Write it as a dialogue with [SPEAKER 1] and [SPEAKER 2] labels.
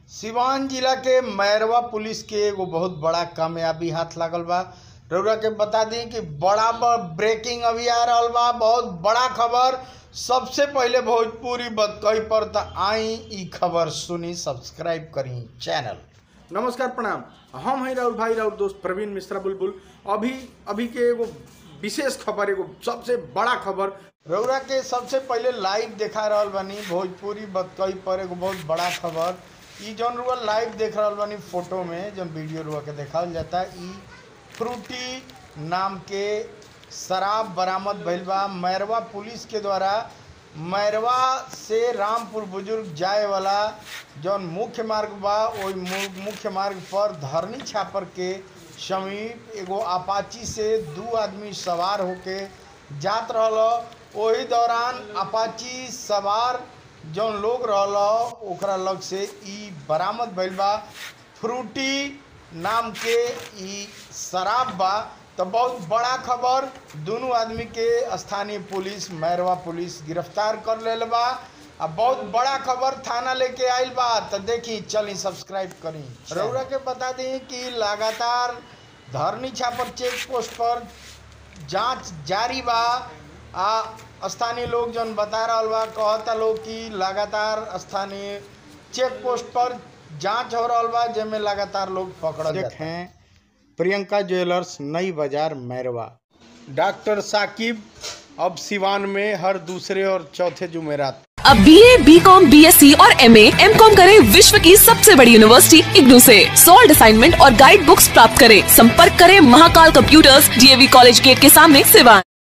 [SPEAKER 1] सिवान जिला के मैरवा पुलिस के एगो बहुत बड़ा कामयाबी हाथ लागल बा रउरा के बता दी कि बड़ा ब- ब्रेकिंग अभी आ रहल बा बहुत बड़ा खबर सबसे पहले भोजपुरी बतकही पर त आई ई खबर सुनी सब्सक्राइब करी चैनल
[SPEAKER 2] नमस्कार प्रणाम हम हैं राहुल भाई राहुल दोस्त प्रवीण मिश्रा बुलबुल अभी अभी के एगो विशेष खबर एगो सबसे बड़ा खबर
[SPEAKER 1] रउरा के सबसे पहले लाइव देखा रहल बानी भोजपुरी बतकही पर एगो बहुत बड़ा खबर ई जौन रुआ लाइव देख रहल बानी फोटो में जौन वीडियो रुआ के देखावल जाता ई फ्रूटी नाम के शराब बरामद भइल बा मैरवा पुलिस के द्वारा मैरवा से रामपुर बुजुर्ग जाए वाला जौन मुख्य मार्ग बा ओई मु- मुख्य मार्ग पर धरनी छापर के समीप एगो अपाची से दू आदमी सवार होके जात रहल ओही दौरान अपाची सवार जौन लोग रहल ओकरा लग से ई बरामद भइल बा फ्रूटी नाम के ई शराब बा तो बहुत बड़ा खबर दोनों आदमी के स्थानीय पुलिस मैरवा पुलिस गिरफ्तार कर लेल बा आ बहुत बड़ा खबर थाना लेके आइल बा तो देखी चली सब्सक्राइब करी रउरा के बता दी कि लगातार धरनी छापर चेक पोस्ट पर जांच जारी बा आ स्थानीय लोग जौन बता रहल बा कहता लोग कि लगातार स्थानीय चेक पोस्ट पर जांच हो रहल बा जेमे लगातार लोग पकड़ल देखें प्रियंका ज्वेलर्स नई बाजार मैरवा डॉक्टर साकिब अब सिवान में हर दूसरे और चौथे जुमेरात
[SPEAKER 3] अब B A B Com B S C और एम एम कॉम करें विश्व की सबसे बड़ी यूनिवर्सिटी इग्नू से सॉल्ड असाइनमेंट और गाइड बुक्स प्राप्त करें संपर्क करें Mahakal computers DAV college gate के सामने सिवान